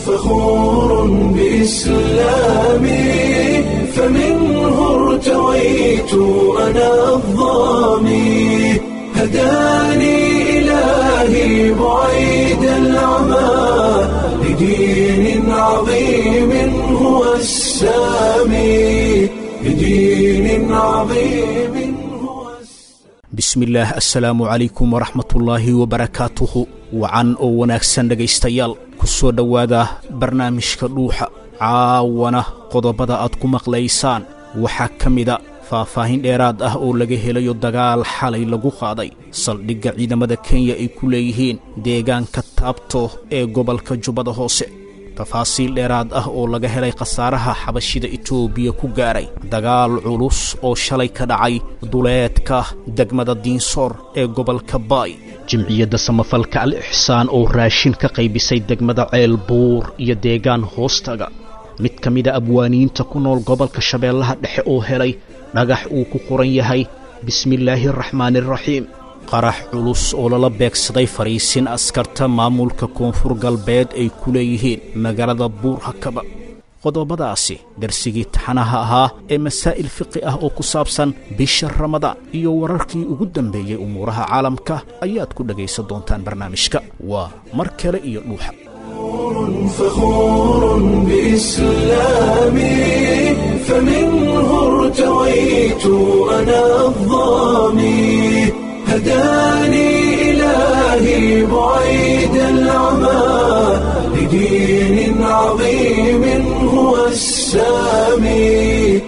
فخور بإسلامي فمنه ارتويت أنا الضامي هداني إلهي بعيد العمى لدين عظيم هو السامي لدين عظيم هو bismillaah assalaamu calaykum waraxmatullaahi wabarakaatuhu wacan oo wanaagsan dhegaystayaal ku soo dhowaada barnaamijka dhuuxa caawana qodobada aad ku maqlaysaan waxaa ka mida faahfaahin dheeraad ah oo laga helayo dagaal xalay lagu qaaday saldhigga ciidamada kenya ay ku leeyihiin deegaanka taabto ee gobolka jubbada hoose tafaasiil dheeraad ah oo laga helay khasaaraha xabashida etoobiya ku gaaray dagaal culus oo shalay ka dhacay duleedka degmada diinsoor ee gobolka baay jimciyadda samafalka al ixsaan oo raashin ka qaybisay degmada ceel buur iyo deegaan hoostaga mid ka mida abwaaniyiinta ku nool gobolka shabeellaha dhexe oo helay dhagax uu ku qoran yahay bismillaahi araxmaani araxiim qarax culus oo lala beegsaday fadhiisin askarta maamulka koonfur galbeed ay ku leeyihiin magaalada buur hakaba qodobadaasi darsigii taxanaha ahaa ee masaa'il fiqi ah oo ku saabsan bisha ramadaan iyo wararkii ugu dambeeyey umuuraha caalamka ayaad ku dhegaysan doontaan barnaamijka waa mar kale iyo dhuuxa فخور بإسلامي فمنه ارتويت أنا الضامي هداني إلهي بعيد العمى لدين عظيم هو السامي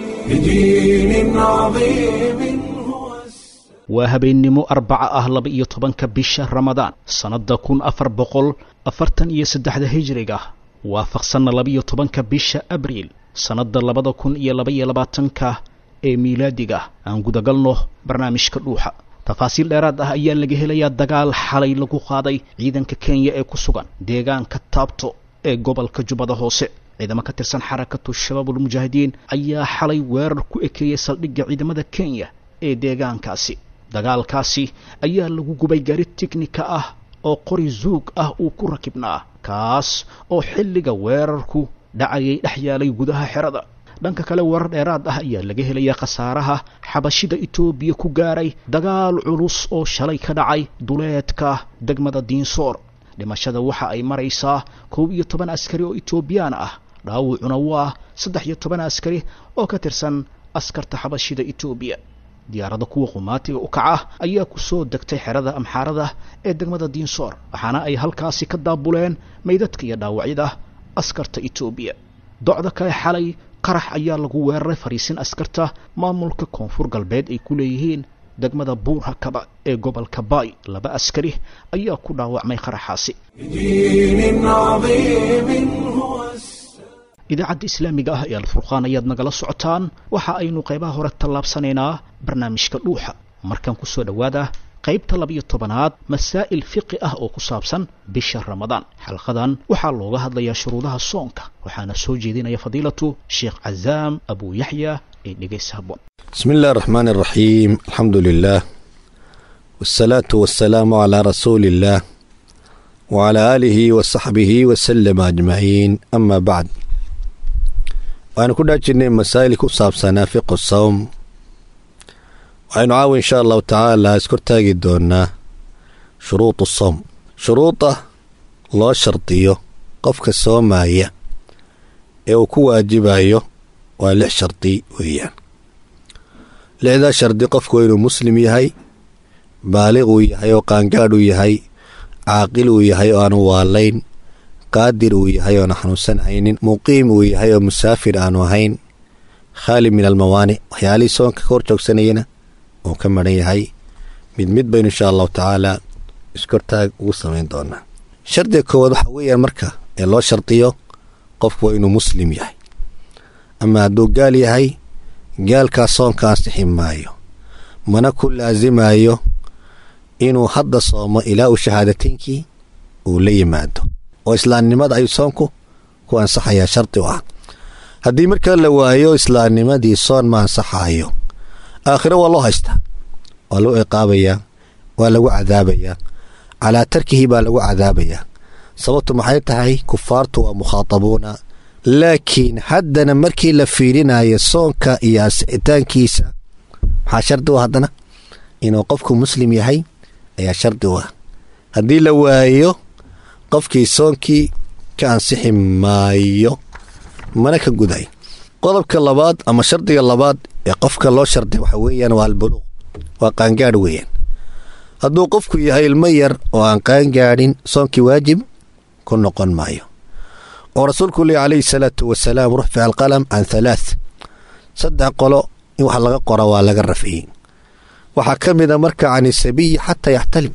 لدين عظيم هو السامي waa habeennimo arbaca ah laba iyo tobanka bisha ramadaan sannadda kun afar boqol afartan iyo saddexda hijriga waafaqsanna labaiyo tobanka bisha abriil sannadda labada kun iyo labaiyo labaatanka ee miilaadiga aan gudagalno barnaamijka dhuuxa tafaasiil dheeraad ah ayaa laga helayaa dagaal xalay lagu qaaday ciidanka kenya ee ku sugan deegaanka taabto ee gobolka jubbada hoose ciidamo ka tirsan xarakatu shabaabulmujaahidiin ayaa xalay weerar ku ekeeyey saldhigga ciidamada kenya ee deegaankaasi dagaalkaasi ayaa lagu gubay gaari tiknika ah oo qori zuug ah uu ku rakibnaa kaas oo xilliga weerarku dhacayay dhex yaalay gudaha xerada dhanka kale weerar dheeraad ah ayaa laga helayaa khasaaraha xabashida etoobiya ku gaaray dagaal culus oo shalay ka dhacay duleedka degmada diinsoor dhimashada waxa ay maraysaa koob iyo toban askari oo etoobiyaan ah dhaawucuna waa saddex iyo toban askari oo ka tirsan askarta xabashida etoobiya diyaaradda kuwa qumaatiga u kaca ayaa ku soo degtay xerada amxaarada ee degmada diinsoor waxaana ay halkaasi ka daabuleen maydadka iyo dhaawacyada askarta etoobiya docda kale xalay qarax ayaa lagu weeraray fadhiisin askarta maamulka koonfur galbeed ay ku leeyihiin degmada buur hakaba ee gobolka baay laba askari ayaa ku dhaawacmay qaraxaasi لدين عظيم هو السامي idaacadda islaamiga ah ee alfurqaan ayaad nagala socotaan waxa aynu qaybaha hore tallaabsanaynaa barnaamijka dhuuxa markaan ku soo dhowaada qaybta labiyo tobanaad masaa'il fiqi ah oo ku saabsan bisha ramadaan xalqadan waxaa looga hadlayaa shuruudaha soonka waxaana soo jeedinaya fadiilatu sheekh cazaam abuu yaxya ee dhegaysa habboon بسم الله الرحمن الرحيم الحمد لله والصلاة والسلام على رسول الله وعلى آله وصحبه وسلم أجمعين أما بعد وأنا كنا جنين مسائل كصاب فقه الصوم وأنا عاوي إن شاء الله تعالى أذكر تاجي دونا شروط الصوم شروطه loo shardiyo qofka soomaya ee uu ku waajibayo waa lix shardi weeyaan lixdaa shardi qofku waa inuu muslim yahay baaliq uu yahay oo qaangaadh uu yahay caaqil uu yahay oo aanu waalayn qaadir uu yahay oona xanuunsan haynin muqiim uu yahay oo musaafir aanu ahayn khaali min almawaanic waxyaalihii soonka ka hor joogsanayana uu ka maran yahay mid mid baynu insha allahu tacaala iskortaag ugu samayn doonaa shardiga koowaad waxaa weeyaan marka ee loo shardiyo qofku waa inuu muslim yahay ama hadduu gaal yahay gaalkaa soonka ansixi maayo mana ku laasimayo inuu hadda soomo ilaa uu shahaadateynkii uu la yimaado oo islaamnimada ayuu soonku ku ansaxayaa shardi u ah haddii markaa la waayo islaamnimadii soon ma ansaxayo aakhiro waa loo haystaa waa lagu ciqaabayaa waa lagu cadaabayaa calaa tarkihi baa lagu cadaabayaa sababtu maxay tahay kufaartu waa mukhaatabuuna laakiin haddana markii la fiirinayo soonka iyo asixitaankiisa maxaa shardi u haddana inuu qofku muslim yahay ayaa shardi u ah haddii la waayo qofkii soonkii ka ansixi maayo mana ka guday qodobka labaad ama shardiga labaad ee qofka loo sharday waxa weeyaan waa albuluuq waa qaangaadh weeyaan hadduu qofku yahay ilmo yar oo aan qaangaadhin soonkii waajib ku noqon maayo oo rasuulku lehi calayhi salaatu wasalaam rufica alqalam can halaath saddex qolo in wax laga qora waa laga rafciyey waxaa ka mid a marka can isabiyi xataa yaxtalim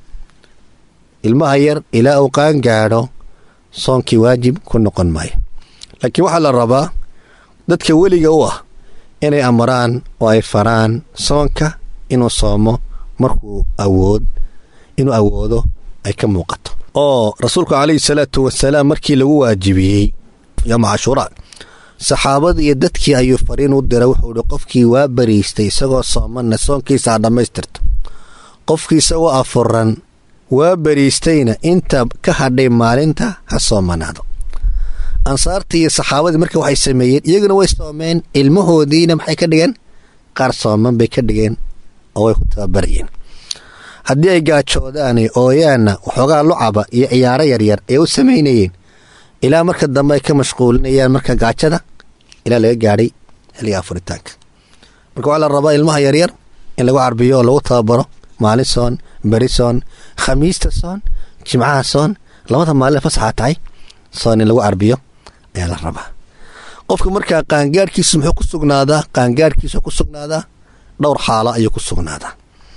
ilmaha yar ilaa uu qaangaadho soonkii waajib ku noqon maayo laakiin waxaa la rabaa dadka weliga u ah inay amraan oo ay faraan soonka inuu soomo markuu awood inuu awoodo ay ka muuqato oo rasuulku calayhi salaatu wasalaam markii lagu waajibiyey yooma cashuuraa saxaabadii iyo dadkii ayuu fariin u diray wuxuu ihi qofkii waa bariistay isagoo soomanna soonkiisa ha dhammaystirto qofkii isagoo afuran waa bariistayna inta ka hadhay maalinta ha soomanaado ansaartii iyo saxaabadii marka waxay sameeyeen iyaguna way soomeen ilmahoodiina maxay ka dhigeen qaar sooman bay ka dhigeen oo way ku tababarayeen haddii ay gaajoodaan ooyaanna waxoogaa lucaba iyo ciyaaro yaryar ee u samaynayeen ilaa marka dambe ay ka mashquulinayaan marka gaajada ilaa laga gaadhay xilliga afuritaanka marka waxaa la rabaa ilmaha yaryar in lagu carbiyo oo lagu tababaro maalin soon beri soon khamiista soon jimcaha soon labada maalin fasaxa tahay soon in lagu carbiyo ayaa la rabaa qofka markaa qaangaadhkiisu muxuu ku sugnaadaa qaangaadhkiisu ku sugnaadaa dhowr xaalo ayuu ku sugnaadaa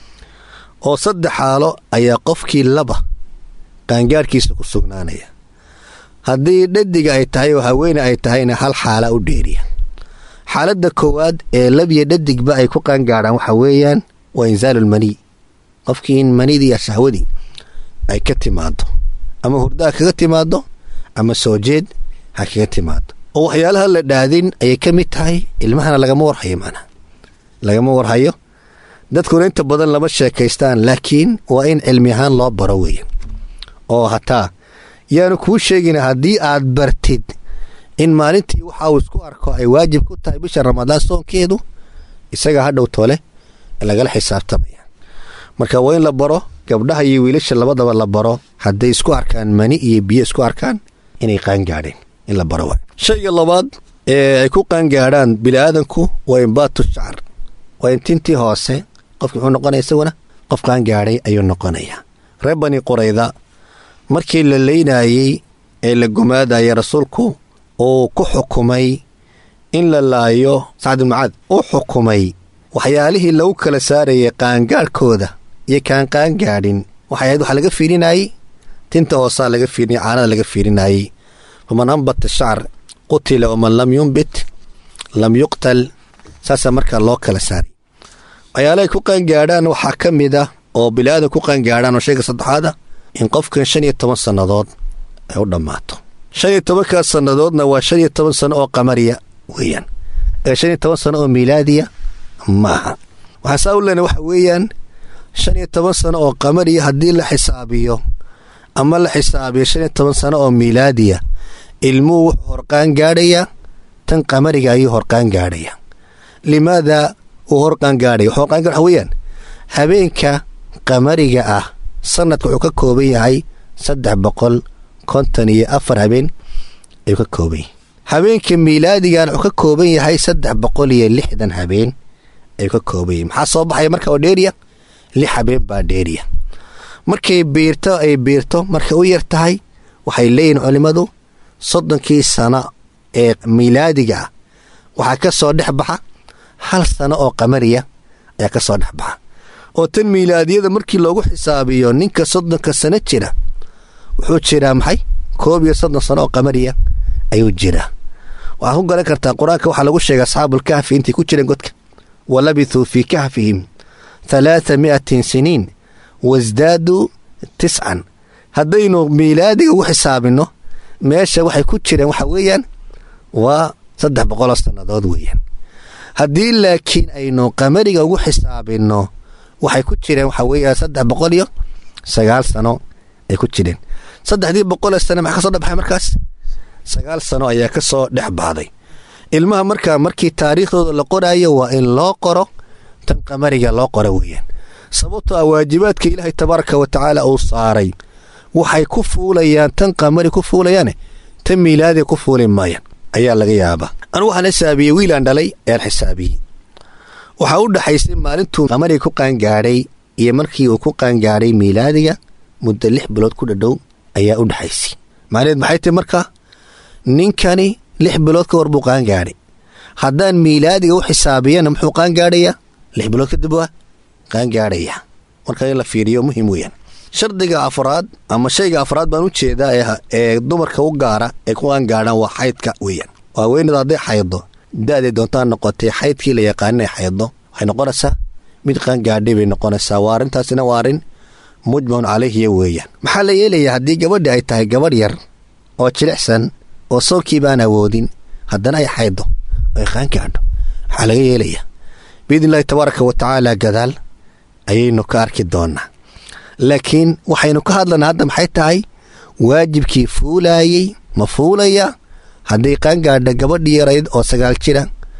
oo saddex xaalo ayaa qofkii laba qaangaadhkiisa ku sugnaanaya haddii dhadiga ay tahay oo haweene ay tahayna hal xaala u dheeriya xaaladda koowaad ee labiyo dhadigba ay ku qaangaadhaan waxa weeyaan waa insaalulmaniy qofkii in manidii iyo shahwadii ay ka timaado ama hurdaa kaga timaado ama soo jeed ha kaga timaado oo waxyaalaha la dhaadin ayay ka mid tahay ilmahana lagama warhayo maanaa lagama warhayo dadkuna inta badan lama sheekaystaan laakiin waa in cilmi ahaan loo baro weeya oo hataa yaanu kuu sheegin haddii aad bartid in maalintii waxa uu isku arko ay waajib ku tahay bisha ramadaan soonkeedu isaga hadhow tole lagala xisaabtamaya marka waa in la baro gabdhaha iyo wiilasha labadaba la baro hadday isku arkaan mani iyo biyo isku arkaan inay qaangaadheen in la baro shayga labaad ee ay ku qaangaadhaan biniaadanku waa imbaatu shacar waa in tintii hoose qofki muxuu noqonaya isaguna qof qaangaadhay ayuu noqonayaa reer bani qurayda markii la leynayey ee la gumaadaya rasuulku uu ku xukumay in la laayo sacd ibnu mucaad u xukumay waxyaalihii lagu kala saarayay qaangaadhkooda iyo kaan qaangaadhin waxay ahayd waxaa laga fiirinayey tinta hoosaa laga fiirinay caanada laga fiirinayey faman ambata shacar qutila waman lam yumbit lam yuqtal saasaa markaa loo kala saaray waxyaalahay ku qaangaadhaan waxaa ka mid ah oo biniaadan ku qaangaadhaan oo shayga saddexaada in qofkan shan iyo toban sannadood ay u dhammaato shan iyo tobankaas sannadoodna waa shan iyo toban sano oo qamariya weeyaan ee shan iyo toban sano oo miilaadiya ma aha waxaan saa u lena waxa weeyaan shan iyo toban sano oo qamariya haddii la xisaabiyo ama la xisaabiyo shan iyo toban sano oo miilaadiya ilmuhu wuxuu horqaan gaadhayaa tan qamariga ayuu horqaan gaadhaya limaada uu horqaan gaadhaya wuxuu horqaan gaadha waxa weeyaan habeenka qamariga ah sanadka wuxuu ka kooban yahay saddex boqol konton iyo afar habeen ayuu ka kooban yahay habeenka miilaadigan wuxuu ka kooban yahay saddex boqol iyo lixdan habeen ayuu ka kooban yahay maxaa soo baxaya marka oo dheeriya lix habeen baa dheeriya markay biirto ay biirto markay u yar tahay waxay leeyihin culimmadu soddonkii sano ee miilaadiga ah waxaa ka soo dhex baxa hal sano oo qamariya ayaa ka soo dhex baxa oo tan miilaadiyada markii loogu xisaabiyo ninka soddonka sano jira wuxuu jiraa maxay koob iyo soddon sano oo qamariya ayuu jiraa waxaad ku garan kartaa qur-aanka waxaa lagu sheegay asxaabulkahfi intay ku jireen godka wa labithuu fii kahfihim halaatha mi'atin siniin wasdaaduu tiscan haddaynu miilaadiga ugu xisaabinno meesha waxay ku jireen waxa weeyaan waa saddex boqoloo sannadood weeyaan haddii laakiin aynu qamariga ugu xisaabinno waxay ku jireen waxaa weeyaan saddex boqol iyo sagaal sano ay ku jireen saddexdii boqolee sane maxaa ka soo dhexbaxay markaas sagaal sano ayaa ka soo dhex baxday ilmaha markaa markii taariikhdooda la qoraayo waa in loo qoro tan qamariga loo qoro weeyaan sababtoo ah waajibaadka ilaahay tabaaraka wa tacaala uu saaray waxay ku fuulayaan tan qamari ku fuulayaane tan miilaadiga ku fuuli maayaan ayaa laga yaabaa anu waxaan xisaabiyey wiilaan dhalay ayaan xisaabiyey waxaa u dhexaysay maalintuu qamariga ku qaangaadhay iyo markii uu ku qaangaadhay miilaadiga muddo lix bilood ku dhadhow ayaa u dhexaysay macnaheed maxay tahi markaa ninkani lix bilood ka hor buu qaangaadhay haddaan miilaadiga u xisaabiyana muxuu qaangaadhayaa lix bilood kadib waa qaangaadhaya marka in la fiiriyo muhim weeyaan shardiga afraad ama shayga afraad baan u jeedaa ee dumarka u gaara ay ku qaangaadhaan waa xaydka weeyaan waaweynadu hadday xaydo da'day doontaan noqotay xaydkii la yaqaaninay xaydo waxay noqonaysaa mid qaangaadhay bay noqonaysaa waa arrintaasina waa arrin mujmaun calayhiya weeyaan maxaa la yeelayaa haddii gabadhi ay tahay gabadh yar oo jilicsan oo soonkii baan awoodin haddana ay xaydo ay qaangaadho maxaa laga yeelayaa biidni illahi tabaaraka wa tacaala gadaal ayaynu ka arki doonaa laakiin waxaynu ka hadlanaa hadda maxay tahay waajibkii fuulaayey ma fuulaya hadday qaangaadha gabadhii yarayd oo sagaal jira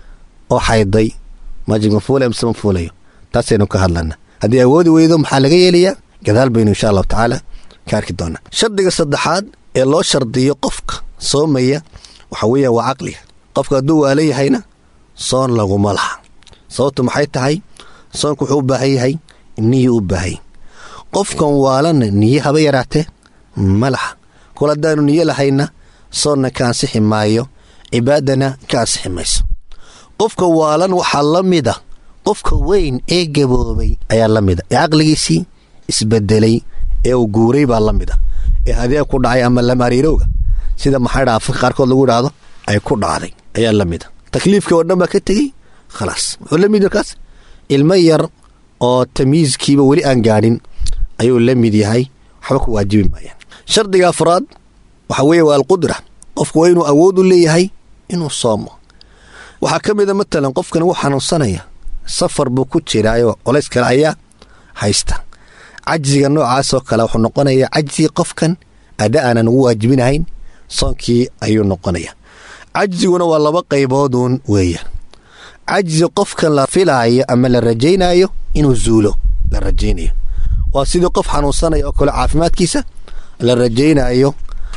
oo xayday maajib ma fuulaya mise ma fuulayo taasaynu ka hadlanaa haddii awoodi weydo maxaa laga yeelayaa gadaal baynu insha allahu tacaala ka arki doonaa shardiga saddexaad ee loo shardiyo qofka soomaya waxa weeya waa caqliga qofka hadduu waala yahayna soon laguma laha sababtu maxay tahay soonku wuxuu u baahan yahay niyi u baahay qofkan waalana niye haba yaraatee ma laha kul haddaanu niyo lahayna soonna ka ansixi maayo cibaadana ka ansixi mayso qofka waalan waxaa la mida qofka weyn ee gaboobay ayaa la mida ee caqligiisii isbedelay ee uu guuray baa la mida ee hadeeg ku dhacay ama lamariirowga sida maxay dha afrika qaarkood lagu idhaahdo ay ku dhacday ayaa la mida takliifkii oo dhan baa ka tegey khalaas wuxuu la mid markaas ilmo yar oo tamyiiskiiba weli aan gaadhin ayuu la mid yahay waxba ku waajibi maayaan shardiga afraad waxaa weeye waa alqudra qofku waa inuu awood u leeyahay inuu soomo waxaa ka mida matalan qofkan wuu xanuunsanaya safar buu ku jiraayoo colays kale ayaa haysta cajziga noocaasoo kale wuxuu noqonayaa cajzi qofkan ada aanan ugu waajibinahayn soonkii ayuu noqonaya cajziguna waa laba qaybooduun weeyaan cajzi qofkan la filaayo ama la rajaynayo inuu zuulo la rajaynayo waa sidii qof xanuunsanaya oo kale caafimaadkiisa la rajaynayo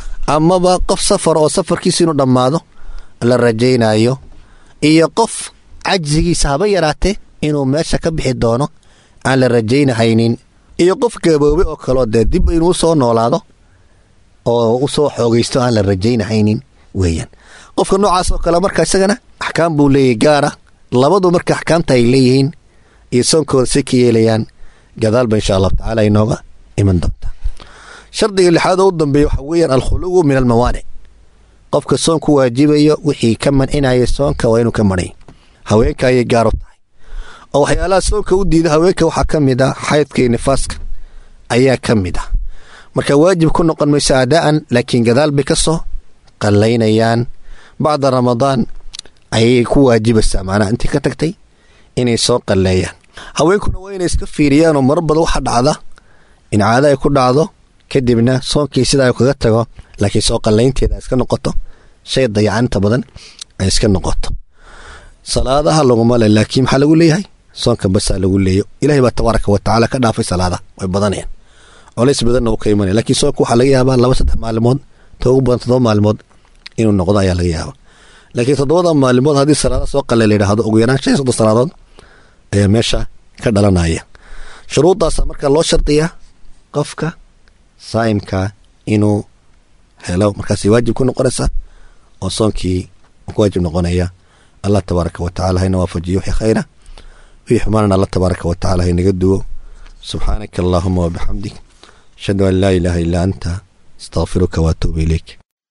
amaba qof safar oo safarkiisa inuu dhammaado la rajaynayo iyo qof cajzigiisa haba yaraatee inuu meesha ka bixi doono aan la rajaynahaynin iyo qof gaboobay oo kaleo dee dib inuu soo noolaado oo u soo xoogaysto aan la rajaynahaynin weeyaan qofka noocaas oo kale marka isagana axkaam buu leeyahy gaara labadu marka axkaamta ay leeyihiin iyo soonkooda si ka yeelayaan gadaalba insha allahu tacaala inooga iman doonta shardiga lixaad oo u dambeeya waxaa weeyaan alkhuluwu min almawaanic qofka soonku waajibayo wixii ka mancinaya soonka waa inuu ka manay haweenka ayay gaar u tahay oo waxyaalaha soonka u diida haweenka waxaa ka mid ah xaydka iyo nifaaska ayaa ka mid ah marka waajib ku noqon mayso aadaa'an laakiin gadaal bay ka soo qallaynayaan bacda ramadaan ayay ku waajibaysaa macnaha intii ka tagtay inay soo qalleeyaan haweenkuna waa inay iska fiiriyaanoo marar badan waxa dhacda in caado ay ku dhacdo kadibna soonkii sidaa kaga tago laakiin soo qallaynteeda ay iska noqoto shay dayacanta badan ay iska noqoto salaadaha laguma le laakiin maxaa lagu leeyahay soonka basaa lagu leeyo ilahay baa tabaaraka wa tacaala ka dhaafay salaadaha way badanayaan colays badanna uu ka imanaya lakiin soonka waxaa laga yaabaa laba saddex maalimood ta ugu badan toddoba maalimood inuu noqdo ayaa laga yaaba laakiin toddobada maalimood haddii salaada soo qalle la yidhaahdo ugu yaraan shan iyo soddon salaadood ayaa meesha ka dhalanaya shuruuddaasa marka loo shardiyaa qofka saa'imka inuu helo markaasay waajib ku noqonaysaa oo soonkii ku waajib noqonaya allah tabaaraka wa tacala hayna waafajiyo wixii khayra wixii xumaanana allah tabaaraka wa tacala haynaga duwo subxaanaka allaahuma wabixamdik ashhadu an laa ilaaha illaa anta astaqfiruka waatuubu ilayk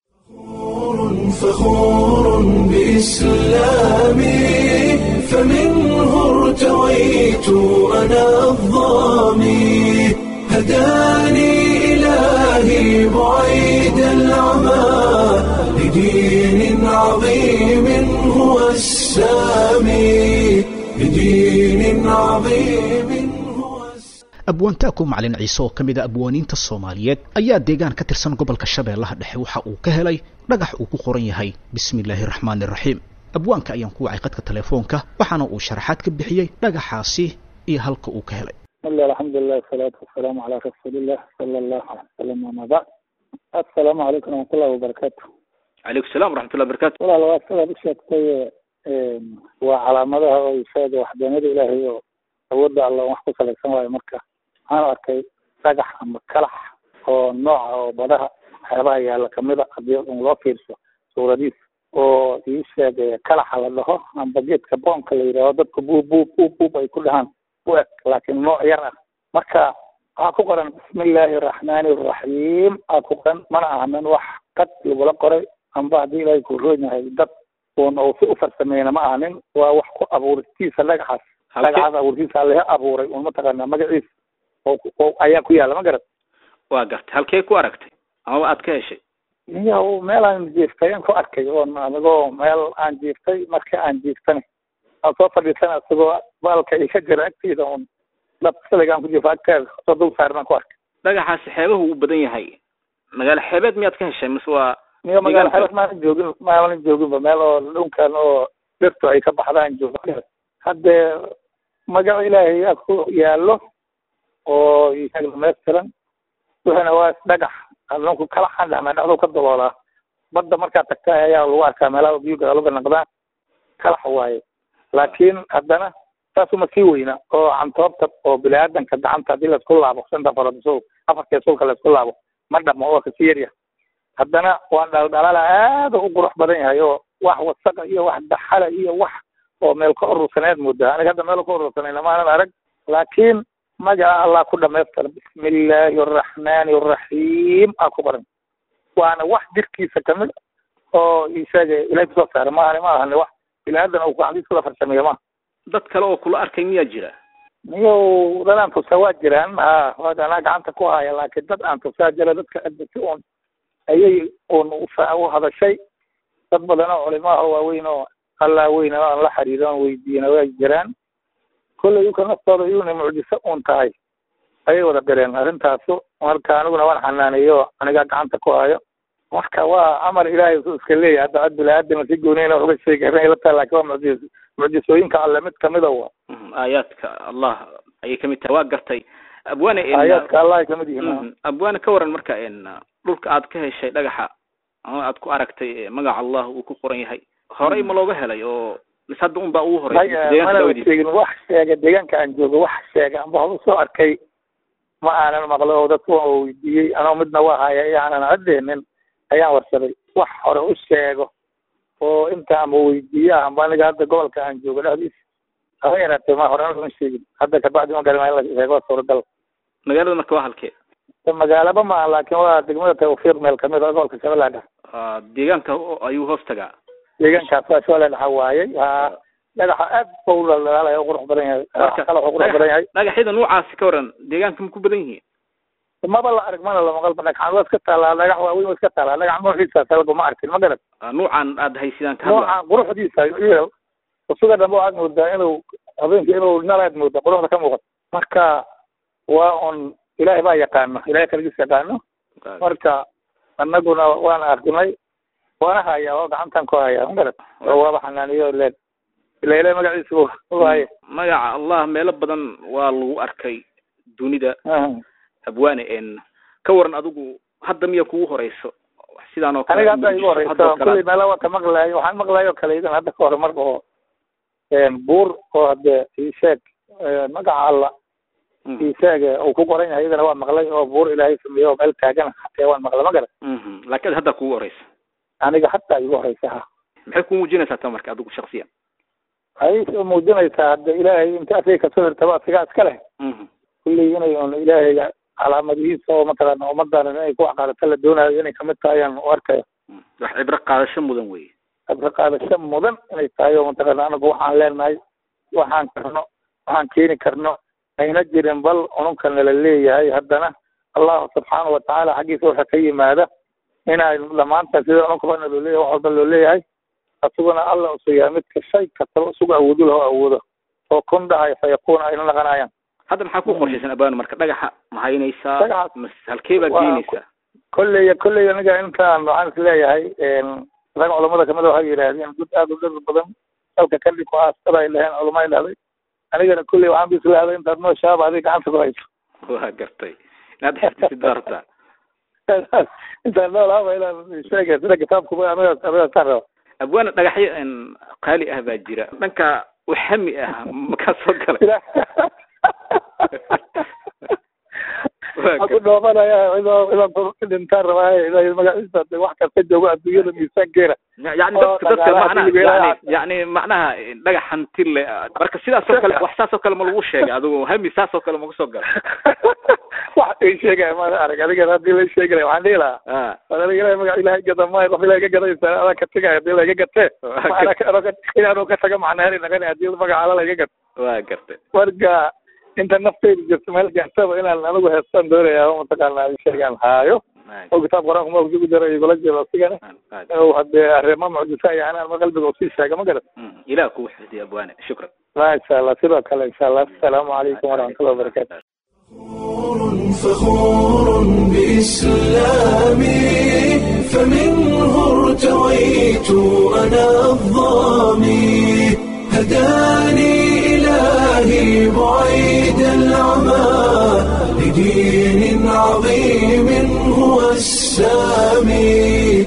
فخور بإسلامي فمنه ارتويت أنا الظامي هداني إلهي بعيد العمى لدين عظيم هو السامي لدين عظيم هو السامي abwaantaaku macalin ciise oo ka mid a abwaaniinta soomaaliyeed ayaa deegaan ka tirsan gobolka shabeellaha dhexe waxa uu ka helay dhagax uu ku qoran yahay bismi illaahi raxmaani iraxiim abwaanka ayaan ku wacay qadka telefoonka waxaana uu sharaxaad ka bixiyey dhagaxaasi iyo halka uu ka helay bismillah alxamdulilah wasalaatu wasalaamu calaa rasuulillah sala allahu alay wasalam ama bacd assalaamu calaykum waraxmatullahi wabarakaatu calaykum salam waraxmatullahi barakatu walaal waa sidaad u sheegtay waa calaamadaha oo isaga waxdoonada ilaahay oo awoodda alla wax ku salaysan waayo marka waxaan arkay dhagax ama kalax oo nooca oo badaha waxyaabaha yaalla kamid a haddii un loo fiirso suuradiis oo ii sheegay kalaxa la dhaho amba geedka boonka la yidhaaho dadka buub buub buub buub ay ku dhahaan u eg laakiin nooc yar ah marka waxaa ku qoran bismi illaahi araxmaani araxiim aa ku qoran mana ahanin wax qad lagula qoray amba haddii ilaahay ku roon yahay dad uun uu si u farsameyna ma ahanin waa wax ku abuuristiisa dhagaxaas dhagaxaas abuurtiisa allaha abuuray un mataqaanaa magaciisa oo ayaa ku yaalla ma garat waa gartay halkee ku aragtay amaba aad ka heshay iyo meel aan jiiftay aan ku arkay oon anigoo meel aan jiiftay marka aan jiiftana aan soo fadhiisana isagoo baalka ika jira agtiida un dabsiligaan ku jiifo agteeda soo dul saaran aan ku arkay dhagaxaasi xeebahu u badan yahay magaalo xeebeed miyaad ka heshay mise waa niyo magaalo xeebeed maanan joogin maanan jooginba meel oo dhunkan oo dhirtu ay ka baxdaan joogo haddee magaco ilaahay aa ku yaallo oo isaga dhamaystiran wuxuuna waa dhagax adinku kala xandhama dhexduu ka daboolaa badda markaad tagta ayaa lagu arkaa meelaha biyo gadaluga naqdaan kalax waaye laakiin haddana saasuma sii weyna oo cantoobta oo bini-aadanka gacanta haddii laisku laabo shanta farood so afartee sulka laisku laabo ma dhamo waa kasii yarya haddana waa dhaldhalala aada u qurux badan yahay oo wax wasaqa iyo wax daxala iyo wax oo meel ka urursaneed moodaa aniga hadda meel ka urursanayna maanan arag laakiin magaca allah ku dhamaystira bismi illaahi araxmaani araxiim aa ku qoran waana wax jirkiisa kamid oo isaga ilahay kusoo saara maahani ma ahani wax bini-aadan uu gacdiis kula farsameeya maaha dad kale oo kula arkay miyaa jira niyow dad aan tusaa waa jiraan ha anaa gacanta ku haya laakiin dad aan tusaa jira dadka adasi un ayay un u hadashay dad badan oo culimaha waaweyn oo allaa weyn oo aan la xiriirin on weydiina waa jiraan kollay uka naftooda iyuna mucjiso un tahay ayay wada direen arrintaasu marka aniguna waan xanaaneeyo anigaa gacanta ku hayo marka waa amar ilaahay su iska leeyahay hadda cad bini-aadama si gooniyna uga sheegi karin ila tahay lakin waa mucjis mucjisooyinka alle mid kamida wa aayaadka allah ayay kamid tahay waa gartay abwane aayaadka allah ay kamid yihiin abwane ka waran marka dhulka aad ka heshay dhagaxa ama aad ku aragtay magaca allah uu ku qoran yahay horey ma looga helay oo mis hadda un baa ugu horey mana sheegin wax sheega deegaanka aan joogo wax sheega amba hor usoo arkay ma aanan maqlo oo dadku waan weydiiyey anoo midna waa haya iyo aanan cadeenin ayaan warsaday wax hore u sheego oo inta ama weydiiye ah amba aniga hadda gobolka aan joogo dhexdiisa haba yaraatee ma horena lama sheegin hadda kabacdi ma garan la sheego suuragal magaalada marka waa halkee magaalaba maaha laakin waa degmada tawfiiq meel kamid a gobolka shabeellaha dhexe deegaanka ayuu hoos tagaa deegaankaas waa shabeellaha dhexe waayey ha dhagaxa aad ba u dhaldhalaalaya u qurux badan yahay kala u qurux badan yahay dhagaxyada noocaasi ka waran deegaanka ma ku badan yihiin maba la arag mana lamaqalba dhagxaan waa iska taalaa dhagax waaweyn waa iska taalaa dhagax noociisa salgo ma arkin ma garat nuucan aad haysidaan ka noocan quruxdiisa iyo usuga dhambe aad moodaa inuu habeenkii inuu nalaad moodaa quruxda ka muuqato marka waa un ilaahay baa yaqaano ilahay kaligiis yaqaano marka anaguna waana arkinay waana haya oo gacantan ku haya ma garat oo waaba xanaaniyo leen ila ilahay magaciisa waaye magaca allah meelo badan waa lagu arkay dunida abwaane n ka waran adigu hadda miya kugu horeyso sidaan oo kale aniga hadda igu horeyso kulli meela waa ka maqlayo waxaan maqlayo kale idan hadda ka hore mar oo buur oo hade isheeg magaca alla isheeg uu ku qoran yahay iyadana waa maqlay oo buur ilaahay sameeyo oo meel taagan hatee waan maqlay ma garan laakiin hadda kugu horeysa aniga hadda igu horeysa ha maxay ku muujinaysaa ta marka adigu shaksiyan waxay muujinaysaa hadda ilaahay inta asiga kasoo hirtaba asigaa iska leh kulley inay un ilaahay calaamadihiisa oo mataqaana ummadan inay ku caqaadato la doonayo inay kamid tahay ayaan u arkaya wax cibro qaadasho mudan wey cibro qaadasho mudan inay tahay oo mataqaana anagu waxaan leenahay waxaan karno waxaan keeni karno ayna jirin bal ununka nala leeyahay haddana allahu subxaanahu watacaala xaggiisa waxa ka yimaada inay dhamaanta sida ununkaba naloo leeyahay wax walba loo leeyahay asuguna alla usu yahay midka shay kastaba isugu awoodo laho awoodo oo kun dhahay fa yakuuna ayna naqanayaan hadda maxaa ku qorshaysan abwaano marka dhagaxa ma haynaysaa Dhagaxa- mas halkee baad waa- geynaysaa kolley kolley aniga intaan waxaan is leeyahay rag culamada kamid a waxay yidhaahdeen gud aad u dhir badan dalka kadhi ku aastada ay dhaheen culama ay dhahday anigana kolley waxaan bis leeday intaad noo shaaba adiga gacanta ku hayso waa gartay inaad xifdisid doorta intaan noolaaba inaan sheegay sida kitaabkuba aniga aniga taan raba abwaana dhagaxyo een, qaali ah baa jira dhanka waxami ah makaa soo galay Ilaah- Waa waxaan ku gartay. dhoomanaya inaan inaan ku dhintaan rabaa ilaahay magaciisa wax kasta joogo adduunyada miisaankeena yani oo dadka dadka dhaqaalaha macnaha xilliga yani ilaaha- yani macnaha dhagax hanti le marka sidaas oo kale wax saas oo kale ma lagu sheegay adigu hami saas oo kale ma kusoo gala wax ay sheegaya maana arag adiga haddii la sheegaya waxaan dhihi lahaa ah war adiga ilahay magac ilahay gada maayo qof ilahay ka gadaysa adaa ka tegaya hadii laga gatee macnaa ka- anoo ka- inaanu ka taga macnaheeri nagani hadii magaca ala laga gato waa gartay marka inta naftayda jirto meel gaartaba inaan anigu heestaan doonaya oo mataqaana sheegaan haayo oo kitaab qur-aanku ma ugu dara igula jiro asigana oo hadee arrimo mucjisa iyo anaan ma qalbiga usii sheega ma garan ilaah kugu xifdiya abwaane shukran masha allah sidoo kale insha allah asalaamu calaykum waraxmatullahi wabarakaatu فخور بإسلامي فمنه ارتويت أنا الظامي هداني إلهي بعيد العمى لدين عظيم هو السامي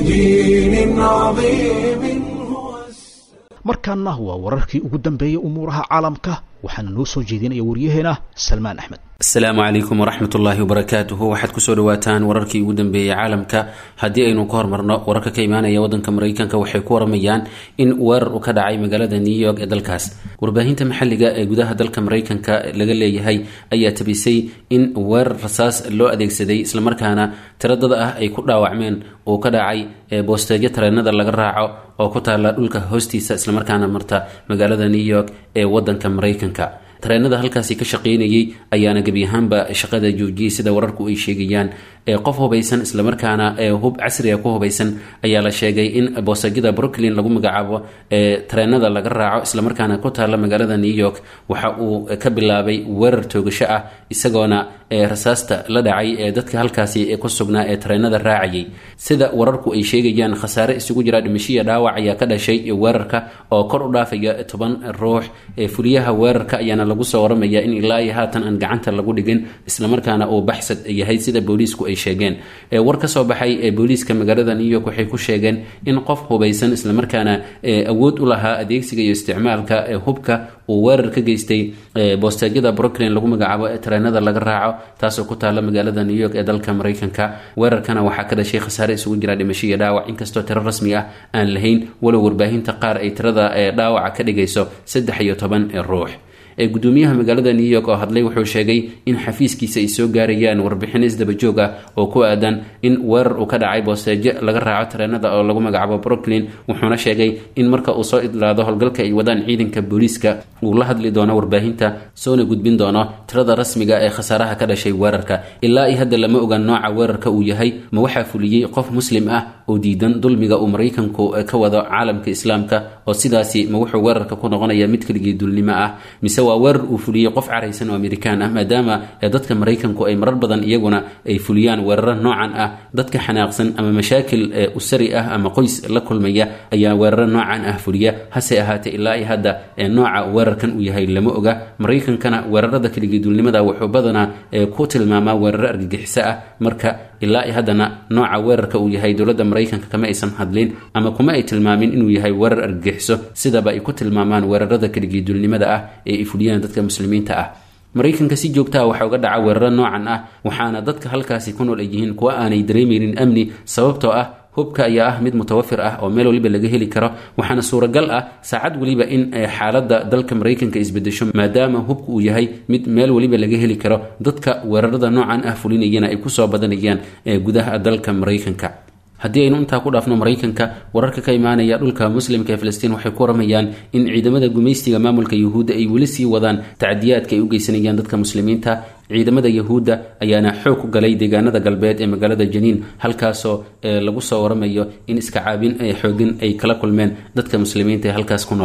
لدين عظيم هو السامي markaana waa wararkii ugu dambeeyey umuuraha caalamka waxaana noo soo jeedinaya waryaheena salmaan axmed asalaamu calaykum waraxmat ullaahi wabarakaatuhu waxaad kusoo dhawaataan wararkii ugu dambeeyey caalamka haddii aynu ka hormarno wararka ka imaanaya wadanka mareykanka waxay ku waramayaan in weerar uu ka dhacay magaalada new york ee dalkaas warbaahinta maxalliga ee gudaha dalka mareykanka laga leeyahay ayaa tabisay in weerar rasaas loo adeegsaday islamarkaana tiradada ah ay ku dhaawacmeen uu ka dhacay ee boosteedyo tareenada laga raaco oo ku taala dhulka hoostiisa islamarkaana marta magaalada new york ee wadanka mareykanka tareenada halkaasi ka shaqaynayay ayaana gebi ahaanba shaqada joojiyey sida wararku ay sheegayaan ee qof hubaysan islamarkaana ee hub casriga ku hubaysan ayaa la sheegay in boosegyada brooklyn lagu magacaabo ee tareenada laga raaco islamarkaana ku taala magaalada new york waxa uu ka bilaabay weerar toogasho ah isagoona ee rasaasta la dhacay ee dadka halkaasi ee ku sugnaa ee tareenada raacayay sida wararku ay sheegayaan khasaare isugu jira dhimashiya dhaawac ayaa ka dhashay weerarka oo kor u dhaafaya toban ruux ee fuliyaha weerarka ayaana lagu soo waramaya in ilaa iyo haatan aan gacanta lagu dhigin islamarkaana uu baxsad yahay sida booliisku ay sheegeen ee war ka soo baxay ee booliiska magaalada new york waxay ku sheegeen in qof hubaysan islamarkaana ee awood u lahaa adeegsiga iyo isticmaalka ee hubka uu weerar ka geystay boosteegyada brooklyn lagu magacaabo ee tareenada laga raaco taasoo ku taala magaalada new york ee dalka mareykanka weerarkana waxaa ka dhashay khasaare isugu jira dhimasho iyo dhaawac inkastoo tiro rasmi ah aan lahayn walow warbaahinta qaar ay tirada ee dhaawaca ka dhigayso saddex iyo toban ee ruux ee gudoomiyaha magaalada new york oo hadlay wuxuu sheegay in xafiiskiisa ay soo gaarayaan warbixino isdabajoog ah oo ku aadan in weerar uu ka dhacay boosteejo laga raaco tareenada oo lagu magacaabo brooklyn wuxuuna sheegay in marka uu soo idlaado howlgalka ay wadaan ciidanka booliiska uu la hadli doono warbaahinta soona gudbin doono tirada rasmiga ee khasaaraha ka dhashay weerarka ilaa i hadda lama ogaan nooca weerarka uu yahay ma waxaa fuliyey qof muslim ah oo diidan dulmiga uu maraykanku ka wado caalamka islaamka oo sidaasi ma wuxuu weerarka ku noqonaya mid keligii dulnimo ah mise waa weerar uu fuliyey qof caraysan oo amerikaan ah maadaama dadka maraykanku ay marar badan iyaguna ay fuliyaan weeraro noocan ah dadka xanaaqsan ama mashaakil usari ah ama qoys la kulmaya ayaa weeraro noocan ah fuliya hase ahaatee ilaa i hadda nooca weerarkan uu yahay lama oga maraykankana weerarada keligii dulnimada wuxuu badanaa ku tilmaamaa weeraro argagixiso ah marka ilaa i haddana nooca weerarka uu yahay dowladda maraykanka kama aysan hadlin ama kuma ay tilmaamin inuu yahay weerar argagixiso sidaba ay ku tilmaamaan weerarada keligii dulnimada ah ee ay fuliyaan dadka muslimiinta ah maraykanka si joogta ah waxaa uga dhaca weeraro noocan ah waxaana dadka halkaasi ku nool ay yihiin kuwa aanay dareemaynin amni sababtoo ah hubka ayaa ah mid mutawafir ah oo meel waliba laga heli karo waxaana suuragal ah saacad weliba in xaaladda dalka maraykanka isbedesho maadaama hubka uu yahay mid meel waliba laga heli karo dadka weerarada noocan ah fulinayana ay kusoo badanayaan gudaha dalka maraykanka haddii aynu intaa ku dhaafno maraykanka wararka ka imaanaya dhulka muslimka ee filistiin waxay ku waramayaan in ciidamada gumaystiga maamulka yuhuudda ay weli sii wadaan tacdiyaadka ay u geysanayaan dadka muslimiinta ciidamada yahuudda ayaana xoog ku galay deegaanada galbeed ee magaalada janiin halkaasoo lagu soo waramayo in iska caabin xoogan ay kala kulmeen dadka muslimiinta ee halkaas ku nool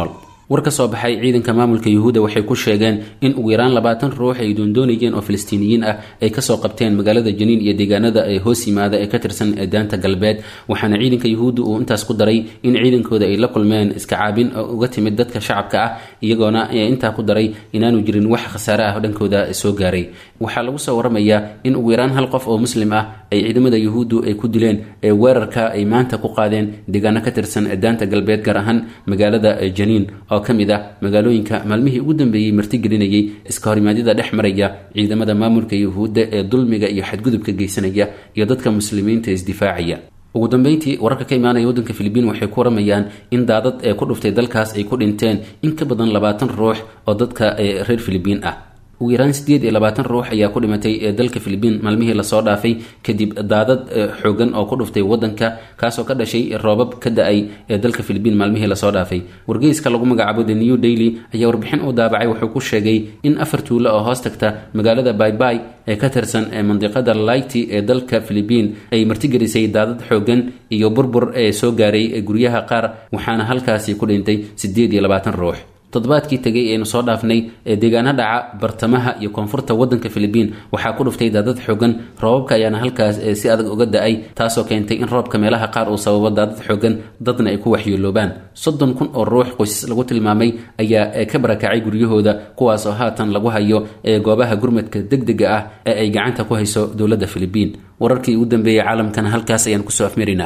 war ka soo baxay ciidanka maamulka yuhuudda waxay ku sheegeen in ugu yaraan labaatan ruux ay doondoonayeen oo falastiiniyiin ah ay kasoo qabteen magaalada janiin iyo deegaanada ee hoos yimaada ee ka tirsan daanta galbeed waxaana ciidanka yuhuudda uu intaas ku daray in ciidankooda ay la kulmeen iska caabin oo uga timid dadka shacabka ah iyagoona intaa ku daray inaanu jirin wax khasaare ah dhankooda soo gaaray waxaa lagu soo waramayaa in ugu yaraan hal qof oo muslim ah ay ciidamada yuhuuddu ay ku dileen ee weerarka ay maanta ku qaadeen deegaano ka tirsan daanta galbeed gaar ahaan magaalada janiin oo ka mid ah magaalooyinka maalmihii ugu dambeeyey martigelinayay iska horimaadyada dhex maraya ciidamada maamulka yuhuudda ee dulmiga iyo xadgudubka geysanaya iyo dadka muslimiinta isdifaacaya ugu dambeyntii wararka ka imaanaya waddanka filibiin waxay ku waramayaan in daadad ee ku dhuftay dalkaas ay ku dhinteen in ka badan labaatan ruux oo dadka reer filibiin ah ugu yaraan sideed iyo labaatan ruux ayaa ku dhimatay ee dalka filibiin maalmihii lasoo dhaafay kadib daadad xoogan oo ku dhuftay wadanka kaasoo ka dhashay roobab ka da-ay ee dalka filibiin maalmihii lasoo dhaafay wargeyska lagu magacaabo the new daily ayaa warbixin uu daabacay wuxuu ku sheegay in afar tuulo oo hoos tagta magaalada baybay ee ka tirsan ee mandiqada layti ee dalka filibiin ay martigelisay daadad xoogan iyo burbur ee soo gaaray guryaha qaar waxaana halkaasi ku dhintay sideed iyo labaatan ruux toddobaadkii tegay eenu soo dhaafnay ee deegaana dhaca bartamaha iyo koonfurta wadanka filibiin waxaa ku dhuftay daadad xoogan roobabka ayaana halkaas si adag uga da-ay taasoo keentay in roobka meelaha qaar uu sababo daadad xoogan dadna ay ku waxyeeloobaan soddon kun oo ruux qoysas lagu tilmaamay ayaa ka barakacay guryahooda kuwaas oo haatan lagu hayo ee goobaha gurmadka deg dega ah ee ay gacanta ku hayso dowladda filibiin wararkii ugu dambeeyey caalamkana halkaas ayaan kusoo afmarinaa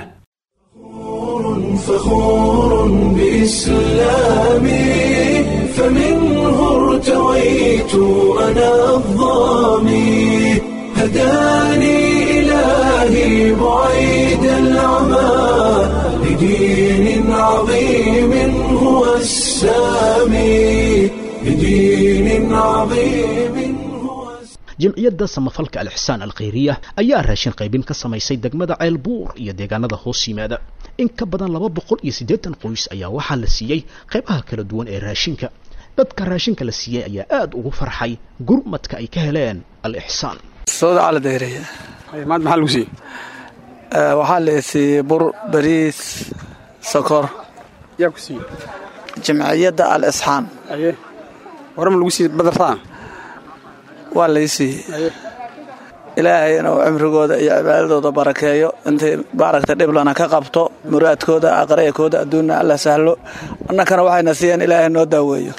فخور بإسلامي فمنه ارتويت أنا الظامي هداني إلهي بعيد العمى لدين عظيم هو السامي لدين عظيم هو jamciyadda samafalka alixsaan alkhayriya ayaa raashin qaybin ka samaysay degmada ceelbuur iyo deegaanada hoos yimaada in ka badan laba boqol iyo siddeetan qoys ayaa waxaa la siiyey qaybaha kala duwan ee raashinka dadka raashinka la siiyey ayaa aad ugu farxay gurmadka ay ka heleen al-ixsaan sooda cala dayreeya maanta maxaa lagu siiyey waxaa la siiyey bur bariis sokor yaa ku siiyey jamciyadda al isxaan aye warama lagu siiyey badartaan waa lay siiyey ilaahay inuu cimrigooda iyo cibaadadooda barakeeyo intay maaragta dhiblana ka qabto muraadkooda aqrayakooda adduunna alla sahlo annakana waxayna siiyeen ilaahay noo daaweeyo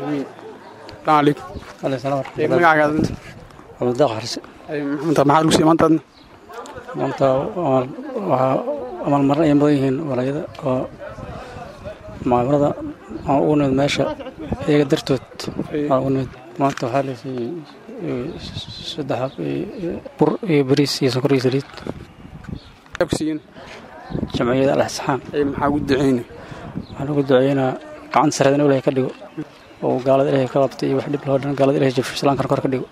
maxaa lagu siiyey maantaadna maanta waxaa amalmarna ay mudan yihiin walayada oo mucaamalada aan ugu nimid meesha iyaga dartood aan ugu nimid maanta waxaa la siiyey saddex bur iyo bariis iyo sokor iyo saliid yaa ku siiyeen jamciyada alxsxaan maxaa ugu duceyne waxaan ugu duceeynaa gacanta sareed in ilahay ka dhigo oo gaalada ilahay ka qabtay iyo wax dhib loo dhan gaalada ilahay jabsho islaamkana kor ka dhigo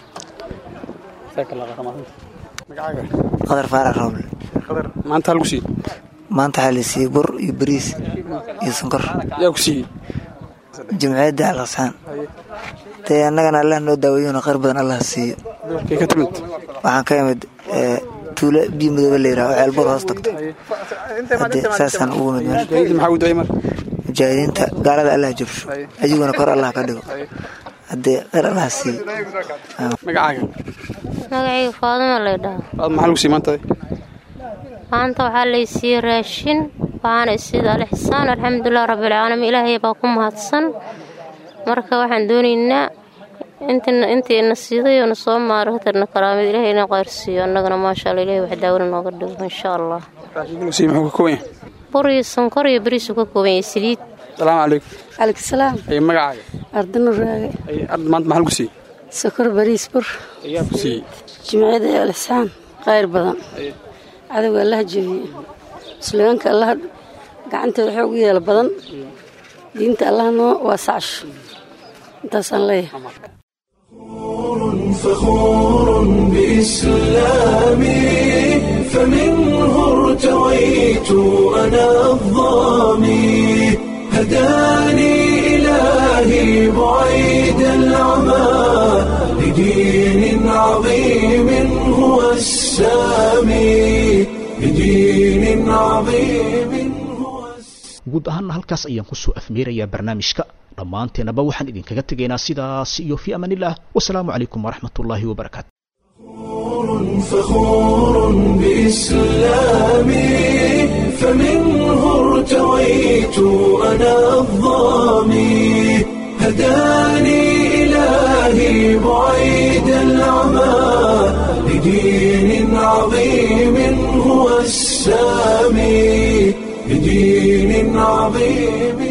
magacaaga qadar faarax rooble qadar maanta lagu siiyey maanta waxaa la siiyey bur iyo bariis iyo sonkor yaa ku siiyey jamciyadda al isxaan dee annagana allah noo daaweeyona khayr badan allah siiyo kay ka timid waxaan ka imid tuulo biyo madoobe la yidhaha oo ceelbur hoos tagto haddee saasaan ugu imid meesha maxaa ugu ducey mar mujaahidiinta gaalada allah jabsho ayaguna kor allah ka dhigo haddee khayr allah siiyo magacaaga magacayga faadima laydhaha aad maxaa lagu siiyey maanta maanta waxaa lay siiyey raashin waxaana isida alixsaan alxamdulilah rabbilcaalamiin ilaahay baa ku mahadsan marka waxaan doonaynaa intii ina siiday oona soo maaro hatarna karaamid ilahay ina qayrsiiyo annagana maasha alla ilahay wax daawona nooga dhigo insha allah muxuu ka kooban yahay bur iyo sonkor iyo bariisuu ka kooban yahay saliid salaamu calaykum alaiksalaam aye magacaaga ardinu raage aye ard maanta maxaa lagu siiyey sokor bariis bur yaa ku siiyey jimciyada ee alixsaan khayr badan cadowga allaha jebiye muslimiinka allaha gacantooda xoog u yeela badan diinta allaha noo waasacsho intaasaan leeyahay فخور بإسلامي فمنه ارتويت أنا الظامي هداني إلهي بعيد العمى لدين عظيم هو السامي لدين عظيم هو guud ahaanna halkaas ayaan kusoo afmeerayaa barnaamijka dhammaanteennaba waxaan idinkaga tegaynaa sidaas iyo fii amaanillaah wasalaamu calaykum waraxmat ullaahi wabarakaatu فخور بإسلامي فمنه ارتويت أنا الظامي هداني إلهي بعيد العمى لدين عظيم هو السامي لدين عظيم